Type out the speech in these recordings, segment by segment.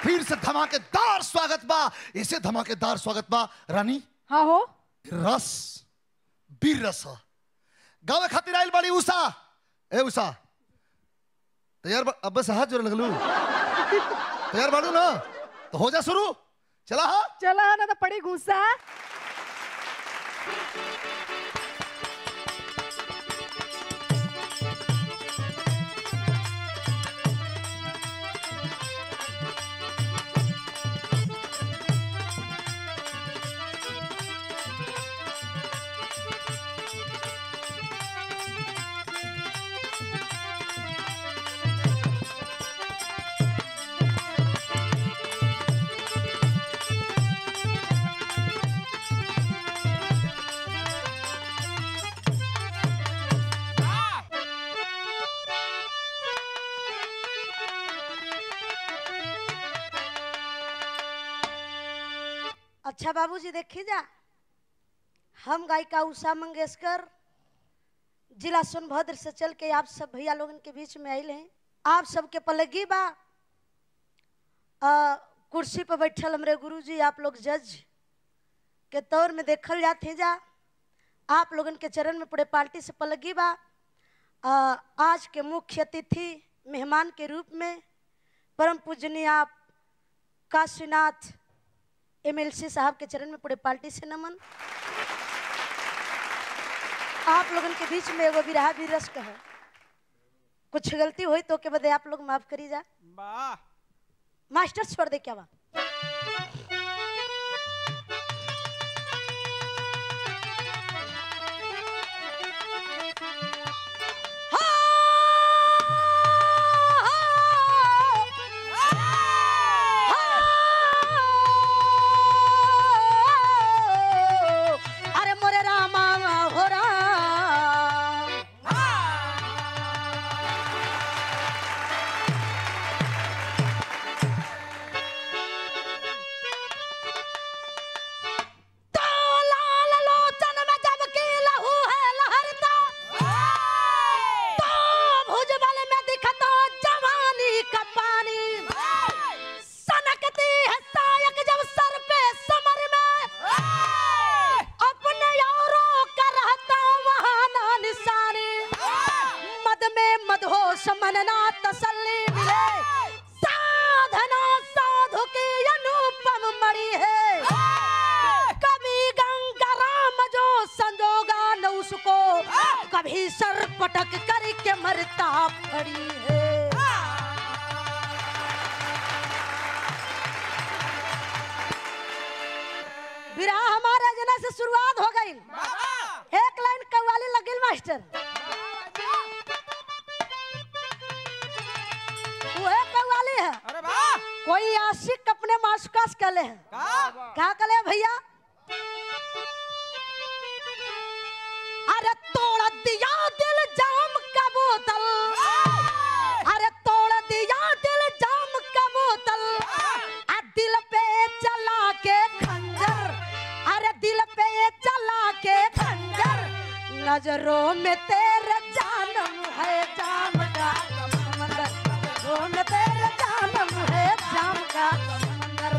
फिर से धमाकेदार स्वागत बा इसे धमाकेदार स्वागत बा रानी हाँ हो रस बीर रस ह। गावे खातिर आइल बाड़ी उषा ए उषा तैयार बा- अब बस हाथ जोड़े लगलू तैयार बाड़ू ना तो हो जा शुरू चला हा चला ना तो पड़ी घूसा अच्छा बाबूजी देखी जा हम गायिका उषा मंगेशकर जिला सोनभद्र से चल के आप सब भैया लोगन के बीच में आयल हैं आप सबके पलगी बा आ, कुर्सी पर बैठल हमरे गुरुजी आप लोग जज के तौर में देखल जाते जा आप लोगन के चरण में पूरे पार्टी से पलगी बा आ, आज के मुख्य अतिथि मेहमान के रूप में परम पूजनीय आप काशीनाथ एमएलसी साहब के चरण में पूरे पार्टी से नमन आप लोगन के बीच में एगो बिरहा भी रस है कुछ गलती हुई तो के बदे आप लोग माफ करी जा वाह मास्टर छोड़ दे क्या बा अरे मोरे रामा हो राम तो लाल लोचन में जब की लहू है लहरता तो भुजबल में दिखता जवानी का पानी सनकती है सायक जब सर पे समर में अपने यारों का रहता वहाँ ना निशानी मद में मदहोश मनना तसल्ली मिले साधना साधु की अनुपम मणि है कभी गंगा राम जो संजोगा न उसको कभी सर पटक करके मरता पड़ी है विराह हमारे जना से शुरुआत हो गई एक लाइन कव्वाली लगिल मास्टर वो कव्वाली है अरे वाह कोई आशिक अपने माशुका से कले है का क्या कले भैया अरे तोड़ दिया दिल जाम का बोतल अरे तोड़ दिया दिल जाम का बोतल आ दिल पे चला के खंजर अरे दिल पे चला के खंजर नजरों में तेरे जानम है जाम का समंदर नजरों में तेरे जानम है जाम का समंदर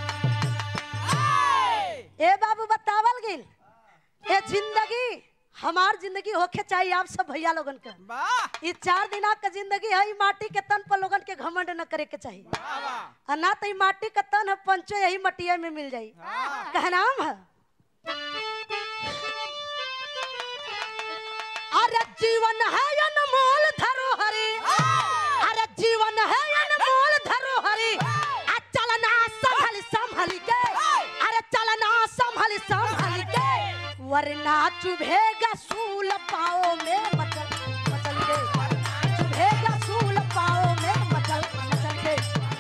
ए बाबू बतावल गिल ए जिंदगी हमार जिंदगी होके चाहिए आप सब भैया लोगन के वाह ये चार दिना का जिंदगी है ई माटी के तन पर लोगन के घमंड न करे के चाहिए वाह और ना तो ई माटी का तन है पंचो यही मटिया में मिल जाई कहनाम है अरे जीवन है अनमोल धरोहरी अरे जीवन है अनमोल धरोहरी आ चलना संभल संभल के अरे चलना संभल संभल के वरना चुभेगा सूल पाओ में मचल मचल के चुभेगा सूल पाओ में मचल मचल के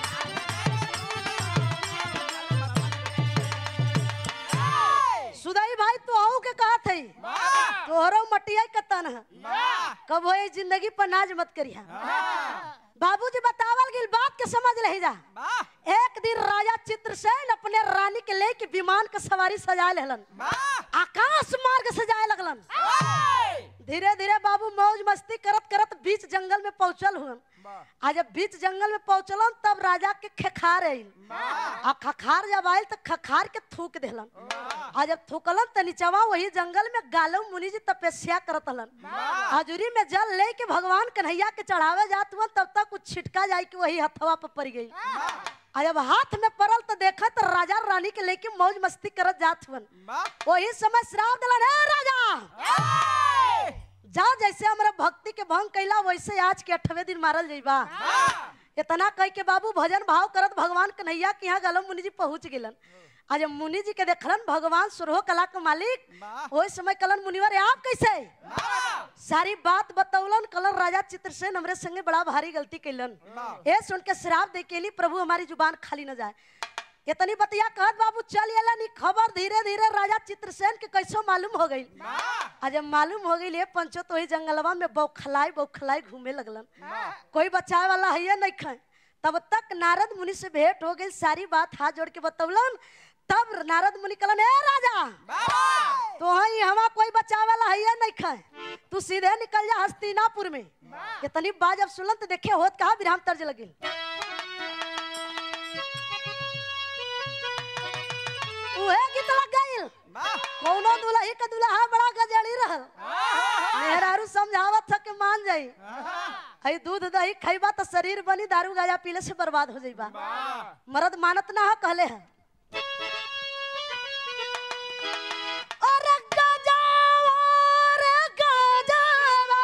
सुदाई भाई तो आहू के कहा थई वाह तोहरो मटिया के तन है वाह कब होई जिंदगी पर नाज मत करिया बाबूजी बतावल गिल बात के समझ रही जा वाह एक दिन राजा चित्रसेन अपने रानी के लेके विमान के सवारी सजा लेहलन वाह आकाश मार्ग सजाए लगलन धीरे धीरे बाबू मौज मस्ती करत करत बीच जंगल में पहुंचल हुन आ जब बीच जंगल में पहुंचलन तब राजा के खखार आइल आ खखार जब आयल तो खखार के थूक देलन आ जब थूकलन त नीचवा वही जंगल में गालव मुनि जी तपस्या करत हलन हजूरी में जल ले के भगवान कन्हैया के चढ़ावे जात हुआ तब तक कुछ छिटका जाए कि वही हथवा पर पड़ गई आ जब हाथ में पड़ल तो देखा तो राजा रानी के लेके मौज मस्ती करत जात हुवन वही समय श्राप दिलन हे राजा जा जैसे हमरा भक्ति के भंग कैला वैसे आज के अठवे दिन मारल जइबा इतना कह के बाबू भजन भाव करत भगवान कन्हैया के यहाँ गलम मुनि जी पहुंच गेलन आज जब मुनि जी के देखलन भगवान सुरहो कला के मालिक ओहि समय कलन मुनिवर आप कैसे सारी बात बतौलन कलन राजा चित्रसेन हमरे संगे बड़ा भारी गलती कैलन ए सुन के श्राप दे के लिए प्रभु हमारी जुबान खाली न जाए इतनी बतिया कहत बाबू चल एला नी खबर धीरे धीरे राजा चित्रसेन के कैसो मालूम हो गई आ जब मालूम हो गई ये पंचो तो ही जंगलवा में बौखलाई बौखलाई घूमे लगलन कोई बचाए वाला है नहीं खाए तब तक नारद मुनि से भेंट हो गई सारी बात हाथ जोड़ के बतौलन तब नारद मुनि कहलन ए राजा तो ही हवा कोई बचावे वाला है नहीं खाए तू सीधे निकल जा हस्तिनापुर में इतनी बात जब सुनलन तो देखे होत कहा विराम तर्ज लगिल उहे गीत लग गइल कौनो दुल्ही के दुल्हा बड़ा गजड़ी रहल मेहरारू समझावत था कि मान जाई हई दूध दही खइबा तो शरीर बनी दारू गाजा पीले से बर्बाद हो जाइबा मर्द मानत ना है कहले है अरे गजावा रे गजावा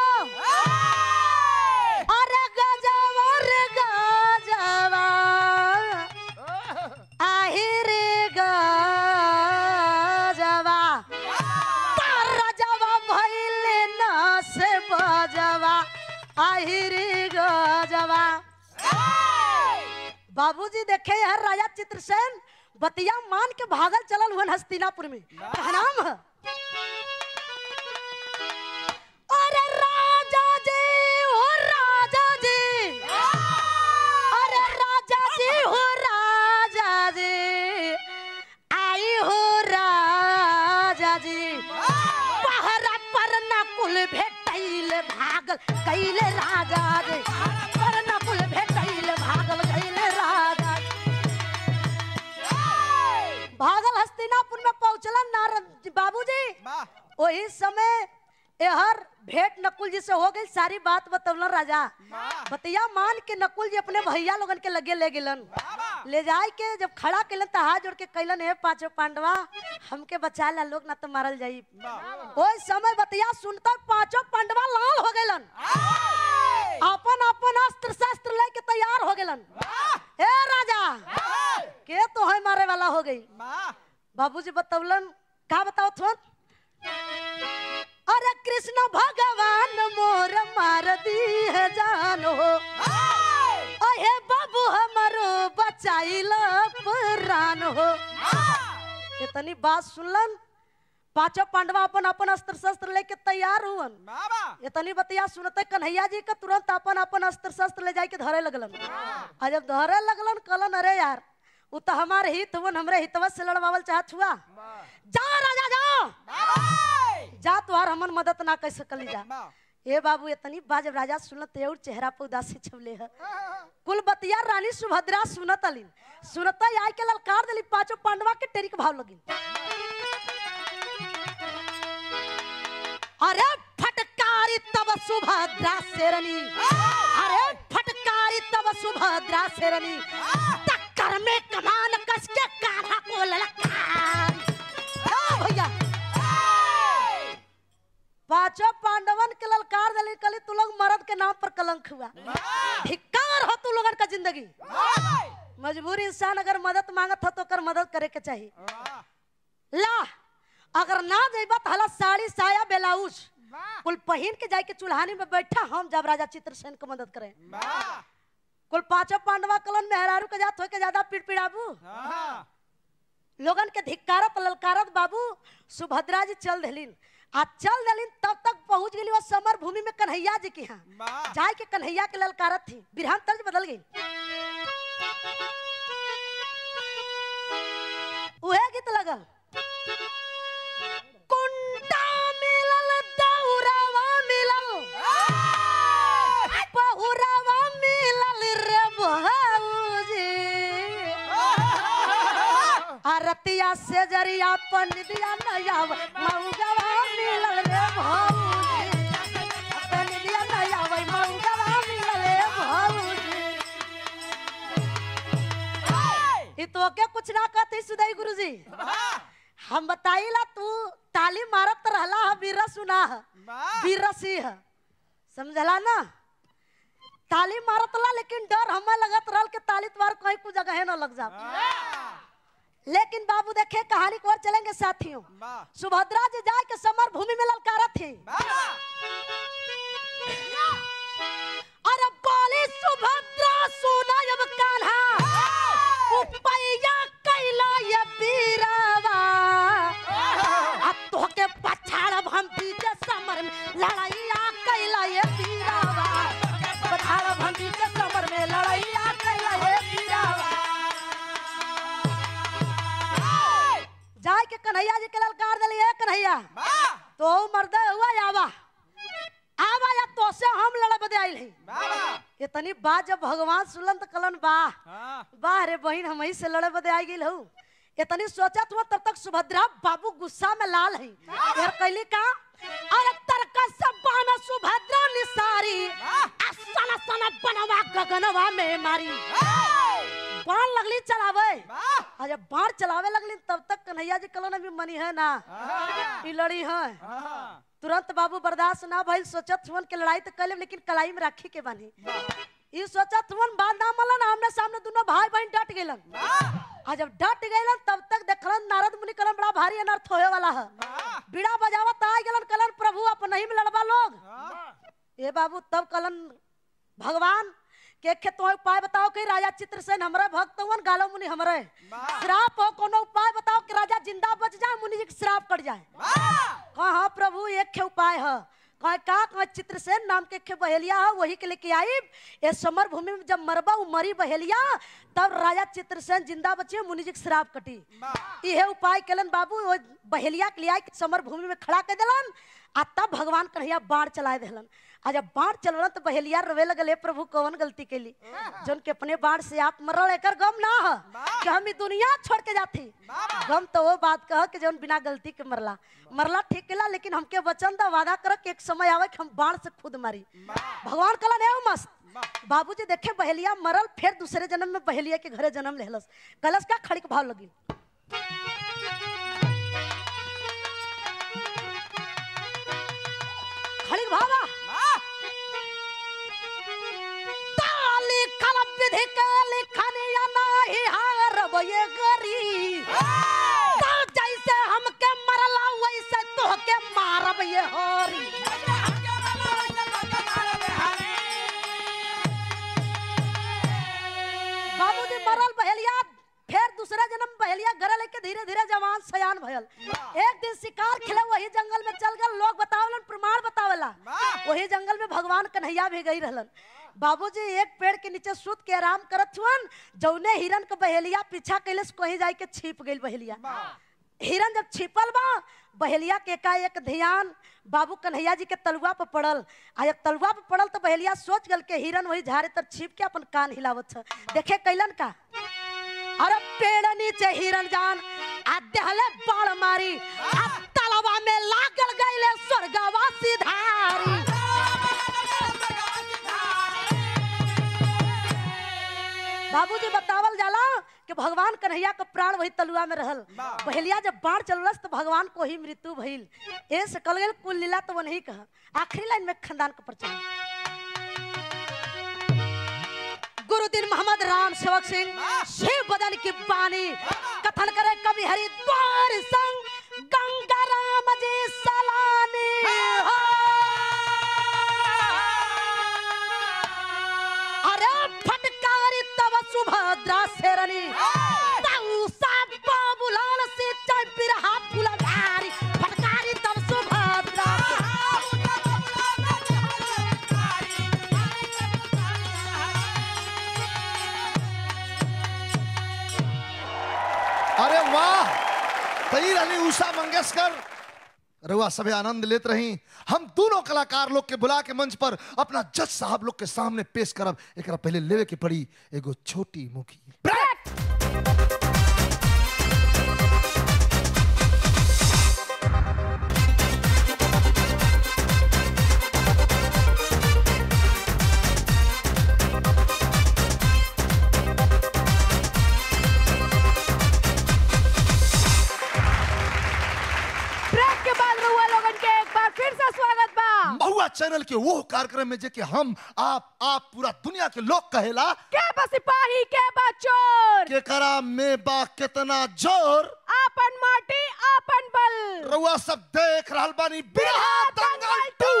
अरे गजावा रे गजावा आही रे गजावा राजावा भइले न से बजावा आही रे गजावा बाबूजी देखे यार राजा चित्रसेन बतिया मान के भागल चलल हुन हस्तिनापुर में क्या नाम है अरे राजा जी हो राजा जी अरे राजा जी हो राजा जी आई हो राजा जी पहरा पर नकुल भेटैल भागल कैले राजा जी पर नकुल भेटैल भागल कैले राजा जी। भागल हस्तिनापुर में पहुंचलन नारद बाबूजी वही समय एहर भेंट नकुल जी से हो गई सारी बात बतौलन राजा बतिया मान के नकुल जी अपने भैया लोगन के लगे ले गेलन ले जाए के जब खड़ा कैलन तो हाथ जोड़ के कैलन हे पांचों पांडवा हमके बचा ला लोग ना तो मारल जाई ओई समय बतिया सुनता पांचों पांडवा लाल हो गेलन अपन अपन अस्त्र शस्त्र लेके तैयार हो गेलन ए राजा के तो है मारे वाला हो गई बाबूजी बतौलन का बताओ थोन अरे कृष्ण भगवान मोर मार दी है जान हो अहे बाबू हमारो बचाइल प्राण हो इतनी बात सुनलन पांचों पांडवा अपन अपन अस्त्र शस्त्र लेके तैयार हुवन इतनी बतिया सुनते कन्हैया जी का तुरंत अपन अपन अस्त्र शस्त्र ले जाके के धरे लगलन आ जब धरे लगलन कहलन अरे यार उ तो हमारे हित हुवन हमरे हितवा से लड़वावल चाहत हुआ जा राजा जा जा तुहार हमन मदद ना कर सकली जा ए बाबू इतनी बाज राजा सुनत और चेहरा पर उदासी छवले है कुल बतिया रानी सुभद्रा सुनत अलिन सुनता आई के ललकार दिली पांचों पांडवा के टेरी के भाव लगिन अरे फटकारी तब सुभद्रा शेरनी अरे फटकारी तब सुभद्रा शेरनी टक्कर में कमान कस के कान्हा को ललकार ओ भैया पांचों पांडवन के ललकार दिली कली तू लोग मर्द के नाम पर कलंक हुआ धिक्कार हो तू लोगन का जिंदगी मजबूरी इंसान अगर मदद मांगत हो तो कर मदद करे के चाहिए ला अगर ना जेबा तो हला साड़ी साया ब्लाउज कुल पहिन के जाके चुल्हानी में बैठा हम जब राजा चित्रसेन को मदद करें कुल पांचों पांडवा कलन मेहरारू के जात हो के ज्यादा पिड़पिड़ाबू लोगन के धिक्कारत ललकारत बाबू सुभद्रा जी चल दिलिन आ चल दिलिन तब तक पहुंच गई वो समर भूमि में कन्हैया जी के यहाँ जाए के कन्हैया के ललकारत थी बिरहान तर्ज बदल गई उहे गीत लगल कुंडा मिलल दौरावा मिलल बहुरावा मिलल आरतिया से जरिया पंडिया नया मऊगवा मिलल रे भौजी पंडिया नया मऊगवा मिलल रे भौजी ई तो के कुछ ना कहते सुदाई गुरुजी हम बताइला तू ताली मारत रहला ह बीरा सुना ह बीरसी है समझला ना ताली मारत ला लेकिन डर हमें लगत रहल कि ताली तुम्हार कहीं कुछ जगह न लग जा लेकिन बाबू देखे कहानी को और चलेंगे साथियों सुभद्रा जी जाए के समर भूमि में ललकारा थी अरे बोली सुभद्रा सुना अब कान्हा उपैया कैला ये बीरावा अब तोहके पछाड़ब हम बीचे समर में लड़ैया कैला ये बीरावा पछाड़ब हम बीचे समर में लड़ैया कैला ये बीरावा जाए के कन्हैया जी के ललकार दिलिए कन्हैया तो मर्द हुआ आवा आवा या तो से हम लड़ब दे आइल हई इतनी बात जब भगवान सुलन तो कलन बा वाह रे बहन हम ही से लड़े बदे आई गेल हूँ इतनी सोचत हुआ तब तक सुभद्रा बाबू गुस्सा में लाल है यार कैली का अरे तरका सब बाना सुभद्रा निसारी असना सना बनवा गगनवा में मारी बाण लगली चलावे और जब बाण चलावे लगली तब तक कन्हैया जी कलन अभी मनी है ना ई लड़ी है तुरंत बाबू बर्दाश्त ना भइल सोचत हुन के लड़ाई तो कले लेकिन कलाई में राखी के बानी ई सोचत हुन बात ना मलन आमने सामने दोनों भाई बहन डट गेलन आ जब डट गेलन तब तक देखलन नारद मुनि कलन बड़ा भारी अनर्थ होए वाला है बीड़ा बजावत आ गेलन कलन प्रभु अपन ही में लड़वा लोग ए बाबू तब कलन भगवान के खे तो उपाय बताओ कि राजा चित्रसेन हमरे भक्त हुन गालो मुनि हमरे श्राप हो कोनो उपाय बताओ कि राजा जिंदा बच जाए मुनि जी के श्राप कट जाए कहा प्रभु एक खे उपाय है कहा का कहा चित्रसेन नाम के खे बहेलिया है वही के लेके आई ये समर भूमि में जब मरबा उ मरी बहेलिया तब राजा चित्रसेन जिंदा बचे मुनि जी के श्राप कटी इहे उपाय केलन बाबू वो बहेलिया के लिया समर भूमि में खड़ा कर दिलन आ तब भगवान कन्हैया बाढ़ चलाए दिलन आ जब बाढ़ चलवन तो बहेलिया रोवे लगले प्रभु कौन गलती कैली जोन के अपने बाढ़ से आप मरल एकर गम ना है कि हम ई दुनिया छोड़ के जाती गम तो वो बात कह कि जोन बिना गलती के मरला मरला ठीक केला लेकिन हमके वचन दा वादा कर कि एक समय आवे कि हम बाढ़ से खुद मारी भगवान कला ने मस्त बाबूजी देखे बहेलिया मरल फिर दूसरे जन्म में बहेलिया के घरे जन्म लेहलस कलश का खड़ी के भाव लगी खड़ी के भावा ताली कलम विधि के लिखनिया नाही हारब ये गरी तो जैसे हमके मरला वैसे तोहके मारब ये होरी बाबूजी मरल बहेलिया फिर दूसरा जन्म बहेलिया घर लेके धीरे धीरे जवान सयान भयल एक दिन शिकार खेले वही जंगल में चल गल लोग बतावलन प्रमाण बतावला वही जंगल में भगवान कन्हैया भी गई रहलन बाबूजी एक पेड़ के नीचे सूत के आराम करत हुअन जौने हिरन के बहेलिया पीछा कैले से कहीं जाके छिप गई बहेलिया हिरन जब छिपल बा बहेलिया के एकाएक ध्यान बाबू कन्हैया जी के तलुआ पर पड़ल आ जब तलुआ पर पड़ल तो बहेलिया सोच गल के हिरन वही झाड़े तर छिप के अपन कान हिलावत छ देखे कैलन का अरे पेड़ नीचे हिरन जान आ देहले बाण मारी आ तलवा में लागल गईले स्वर्गवासी धारी बाबूजी बतावल जाला कि भगवान कन्हैया का प्राण वही तलुआ में रहल पहलिया जब बाढ़ चललस तो भगवान को ही मृत्यु भइल ए से कल गेल कुल लीला तो वही कहा आखिरी लाइन में खानदान का परिचय गुरुदीन मोहम्मद राम सेवक सिंह शिव बदन की बानी कथन करे कवि हरिद्वार संग गंगा राम जी सलानी हो। अरे फटकारी तब सुभद्रा शेरनी ताऊ साब बाबूलाल से चाय बिरहा फुलधारी फटकारी तब सुभद्रा अरे वाह तई अली उषा मंगेशकर रुआ सभी आनंद लेत रही हम दोनों कलाकार लोग के बुला के मंच पर अपना जज साहब लोग के सामने पेश करब एकरा पहले लेवे के पड़ी एगो छोटी मुखी ब्रेक चैनल के वो कार्यक्रम में जे कि हम आप आप पूरा दुनिया के लोग कहेला के बा सिपाही के बा चोर के करा में बा कितना जोर आपन माटी आपन बल रउआ सब देख रहल बानी बिरहा दंगल टू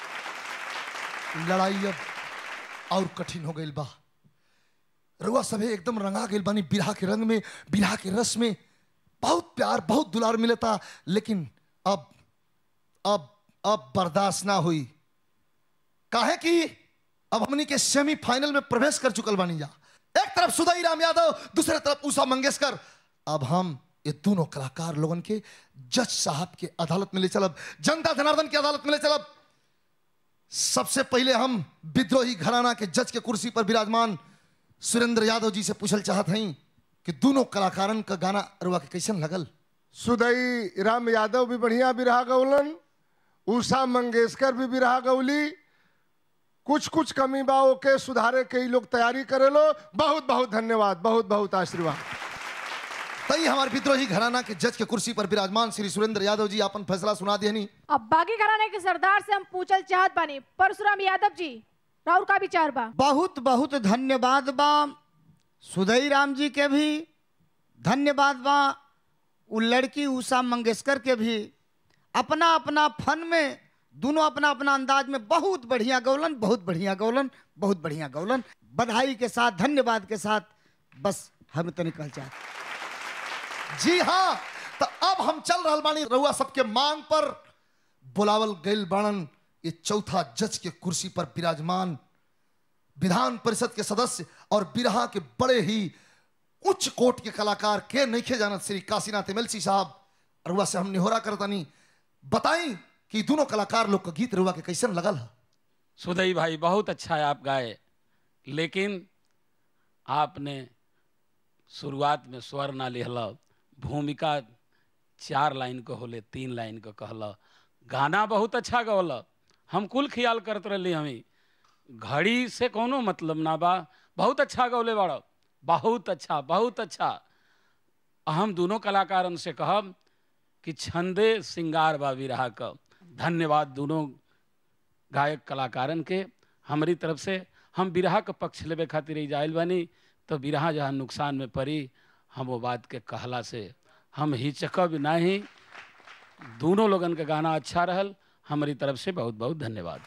लड़ाई अब और कठिन हो गई बा रउआ सभे एकदम रंगा गई बानी बिरहा के रंग में बिरहा के रस में बहुत प्यार बहुत दुलार मिलता लेकिन अब अब अब बर्दाश्त ना हुई काहे कि अब हमनी के सेमीफाइनल में प्रवेश कर चुकल बानी जा एक तरफ सुदाई राम यादव दूसरे तरफ उषा मंगेशकर अब हम ये दोनों कलाकार लोगन के जज साहब के अदालत में ले चलब जनता जनार्दन की अदालत में ले चलब सबसे पहले हम विद्रोही घराना के जज के कुर्सी पर विराजमान सुरेंद्र यादव जी से पूछल चाहत हई कि दोनों कलाकारन का गाना रुआ के कैसन लगल सुदई राम यादव भी बढ़िया बिरहा गौलन उषा मंगेशकर भी बिरहा गौली कुछ कुछ कमी बा ओके सुधारे के ई लोग तैयारी करेलो बहुत बहुत धन्यवाद बहुत बहुत आशीर्वाद तई हमारे विद्रोही घराना के जज के कुर्सी पर विराजमान श्री सुरेंद्र यादव जी अपन फैसला सुना देनी अब बागी घराने के सरदार से हम पूछल चाहत बानी परशुराम यादव जी राउर का विचार बा बहुत बहुत धन्यवाद बा सुधई राम जी के भी धन्यवाद बा उ लड़की उषा मंगेशकर के भी अपना अपना फन में दोनों अपना अपना अंदाज में बहुत बढ़िया गौलन बहुत बढ़िया गौलन बहुत बढ़िया गौलन बधाई के साथ धन्यवाद के साथ बस हम तो निकल चाहते जी हाँ तो अब हम चल रहल बानी रउआ सबके मांग पर बुलावल गइल बाणन ये चौथा जज के कुर्सी पर विराजमान विधान परिषद के सदस्य और बिरहा के बड़े ही उच्च कोट के कलाकार के नईखे जानत श्री काशीनाथ एमएलसी साहब रुआ से हम निहोरा करतानी बताई कि दोनों कलाकार लोग का गीत रुआ के कैसन लगल है सुदई भाई बहुत अच्छा है आप गाए लेकिन आपने शुरुआत में स्वर ना लिहल भूमिका चार लाइन के होले तीन लाइन के कहल गाना बहुत अच्छा गवल हम कुल ख्याल करत रही हमी घड़ी से कोनो मतलब ना बा बहुत अच्छा गौले बाड़ बहुत अच्छा बहुत अच्छा हम दोनों कलाकारन से कहब कि छंदे सिंगार बा विरहा का धन्यवाद दोनों गायक कलाकारन के हमारी तरफ से हम बिरहा के पक्ष लेवे खातिर ही जाइल बानी तो बिरहा जहाँ नुकसान में पड़ी हम वो बात के कहला से हम हिचकब नहीं दोनों लोगन का गाना अच्छा रहल हमारी तरफ से बहुत बहुत धन्यवाद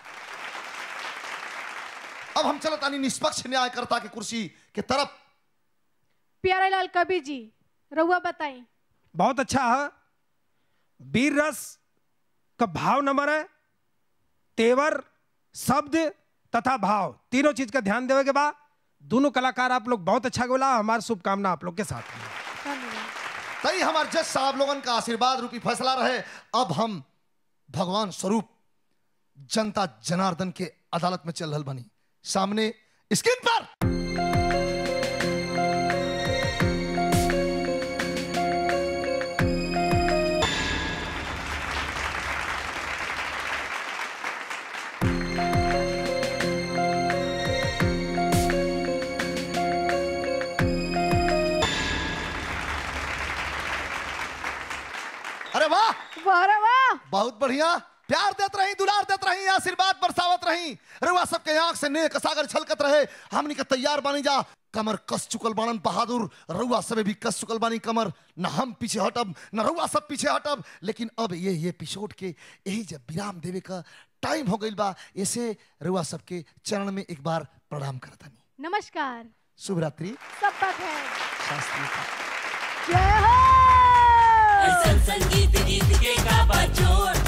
अब हम चलत आनी निष्पक्ष न्यायकर्ता के कुर्सी के तरफ प्यारेलाल कबीर जी रउआ बताई बहुत अच्छा है वीर रस का भाव नंबर है तेवर शब्द तथा भाव तीनों चीज का ध्यान देवे के बाद दोनों कलाकार आप लोग बहुत अच्छा बोला हमारी शुभकामना आप लोग के साथ में धन्यवाद तई हमारे जज साहब लोगन का आशीर्वाद रूपी फैसला रहे अब हम भगवान स्वरूप जनता जनार्दन के अदालत में चल रहल बनी सामने स्क्रीन पर अरे वाह वाह रे वाह बहुत बढ़िया प्यार देत रही दुलार देत रही आशीर्वाद बरसावत रही रुआ सबके आंख से नेक सागर छलकत रहे हमनी के तैयार बानी जा कमर कस चुकल बाणन बहादुर रुआ सबे भी कस चुकल बानी कमर न हम पीछे हटब न रुआ सब पीछे हटब लेकिन अब ये ये एपिसोड के यही जब विराम देवे का टाइम हो गइल बा ऐसे रुआ सबके चरण में एक बार प्रणाम करतानी नमस्कार शुभ रात्रि सब बात है शास्त्री जय हो ऐसन संगीत गीत के का बचोर